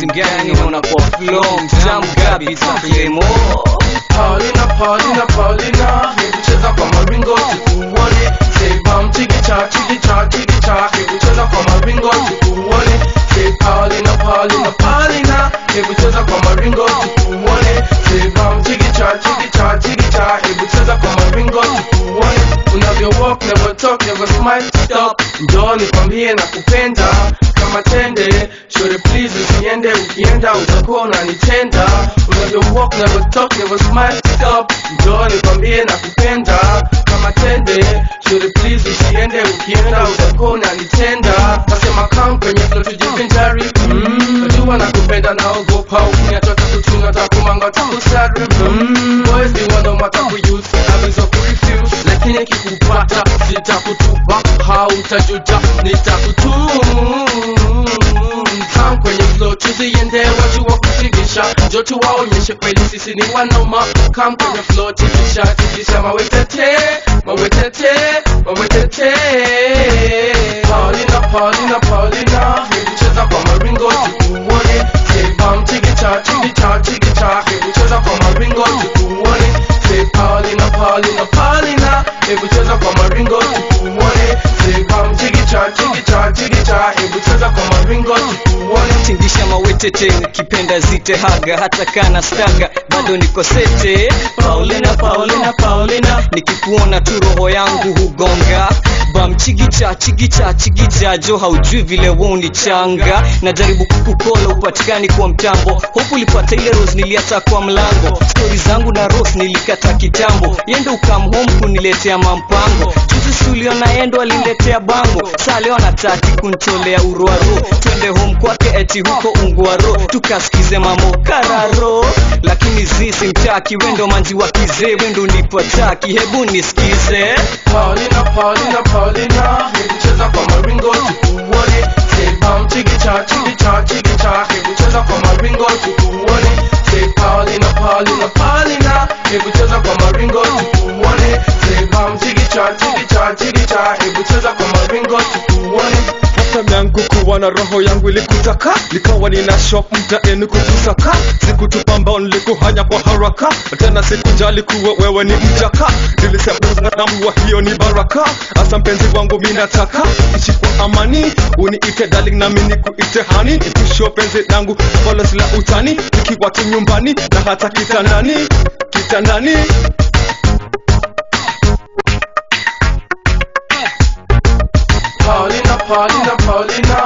mgani naona kwa flow mtamu kabisa Clemo Paulina, Paulina, Paulina, hebu cheza kwa maringo tukuone. Say bam chikicha, chikicha, chikicha, hebu cheza kwa maringo tukuone. Say Paulina, Paulina, Paulina, hebu cheza kwa maringo tukuone. Say bam chikicha, chikicha, chikicha, hebu cheza kwa maringo tukuone. Unavyo walk, never talk, never smile, stop. Njoo nikwambie na kupenda kama tende Shore please usiende ukienda utakuwa unanitenda Unavyo walk never talk never smile stop Njoo nikwambie na kupenda kama tende Shore please usiende ukienda utakuwa unanitenda Nasema come kwenye flow tujivinjari mm. Najua nakupenda naogopa ukiniacha takuchunga takumanga takusari mm. Boys ni wando matakuyuse avizo kurefuse Lakini kikupata sitakutupa hautajuta nitakutum Come kwenye flow tuziende wajua kutingisha Njoo tuwaonyeshe kweli sisi ni wanoma Come kwenye flow tingisha tingisha mawetete mawetete mawetete Paulina Paulina Paulina hebu cheza kwa maringo tukuone Say bam chigicha chigicha chigicha hebu cheza kwa maringo tukuone Say Paulina Paulina Paulina hebu cheza kwa maringo tukuone Say bam chigicha chigicha chigicha hebu cheza kwa maringo tukuone tingisha mawetete ukipenda zite haga hata kana staga bado niko sete paulina paulina paulina nikikuona tu roho yangu hugonga bam chigicha chigicha chigicha jo haujui vile wonichanga najaribu kukukola upatikani kwa mtambo hopu ulipata ile rose niliacha kwa mlango stori zangu na rose nilikata kitambo yendo ukamhome kuniletea mampango juzi suliona yendo aliniletea bango saa leo anataki kuntolea urwaro twende home kwake eti huko ungwaro tukasikize mamo kararo lakini zisi mtaki wendo manzi wa kizee wendo nipataki hebu nisikize Paulina, Paulina, Paulina, hebu cheza kwa maringo tukuone. Say bam chigicha, chigicha, chigicha, hebu cheza kwa maringo tukuone. Say Paulina, Paulina, Paulina, hebu cheza kwa maringo tukuone. Say bam chigicha, chigicha, chigicha, hebu cheza kwa maringo tukuone. Hata yangu kuwa na roho yangu ilikutaka nikawa nina shop mtaeni kukusaka sikutupa mbao nilikuhanya kwa haraka tena sikujali kuwa wewe ni mjaka nilisema kuwa hiyo ni baraka hasa mpenzi wangu mi nataka ishi kwa amani uniite darling nami nikuite hani nikusho penzi langu ambalo sila utani nikiwa tu nyumbani na hata kitandani kitandani Paulina, Paulina, Paulina,